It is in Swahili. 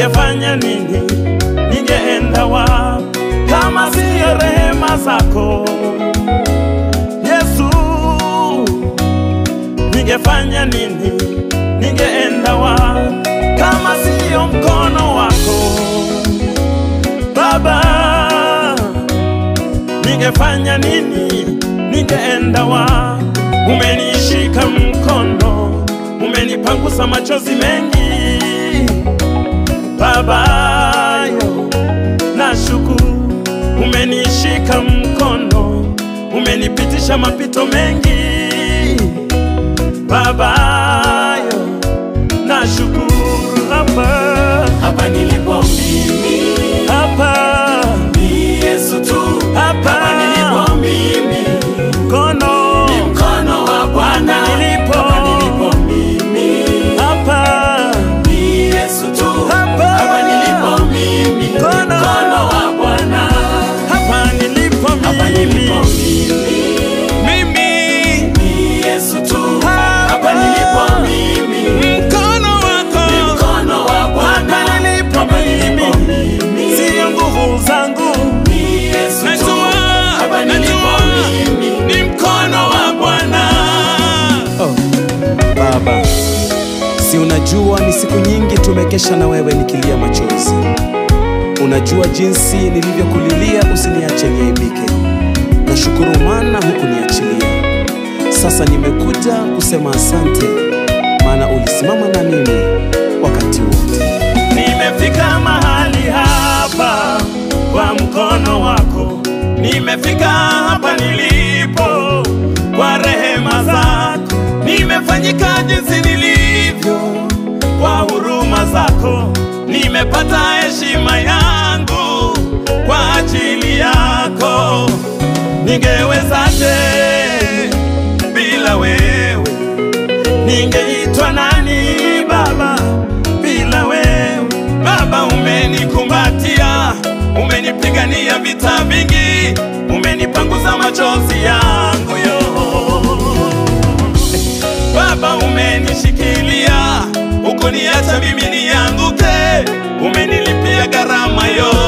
ningefanya nini? Ningeenda wapi kama siyo rehema zako Yesu? Ningefanya nini? Ningeenda wapi kama siyo mkono wako Baba? Ningefanya nini? Ningeenda wapi? Umenishika mkono, umenipangusa machozi mengi Baba yo, nashukuru, umenishika mkono, umenipitisha mapito mengi Baba yo, nashukuru hapa Hapa nilipo mimi hapa ni Yesu tu. Hapa. Hapa nilipo mimi mkono ni mkono wa Bwana. Hapa nilipo. Hapa nilipo mimi hapa ni Yesu tu. Hapa. Hapa nilipo mimi ni Mkono. mkono wa Bwana. hapa nilipo Hapa nilipo mimi mimi mimi ni Yesu tu. Hapa. Hapa nilipo mimi mkono wako ni mkono wa Bwana. Hapa nilipo Hapa nilipo mimi. mimi siyo nguvu zangu ni Yesu tu. Najua, Hapa nilipo najua, mimi ni mkono wa Bwana Oh, Baba, si unajua ni siku nyingi tumekesha na wewe nikilia machozi. Unajua jinsi nilivyokulilia usiniache niaibike. Nashukuru maana hukuniachilia. Sasa nimekuja kusema asante, maana ulisimama na mimi wakati wote. Nimefika mahali hapa kwa mkono wako, nimefika hapa nilipo kwa rehema zako, nimefanyika jinsi nilivyo kwa huruma zako, nimepata heshima yangu kwa ajili yako. Ningewezaje bila wewe? Ningeitwa nani Baba bila wewe? Baba, umenikumbatia, umenipigania vita vingi, umenipanguza machozi yangu yo. Baba, umenishikilia, ukuniacha mimi nianguke, umenilipia gharama yo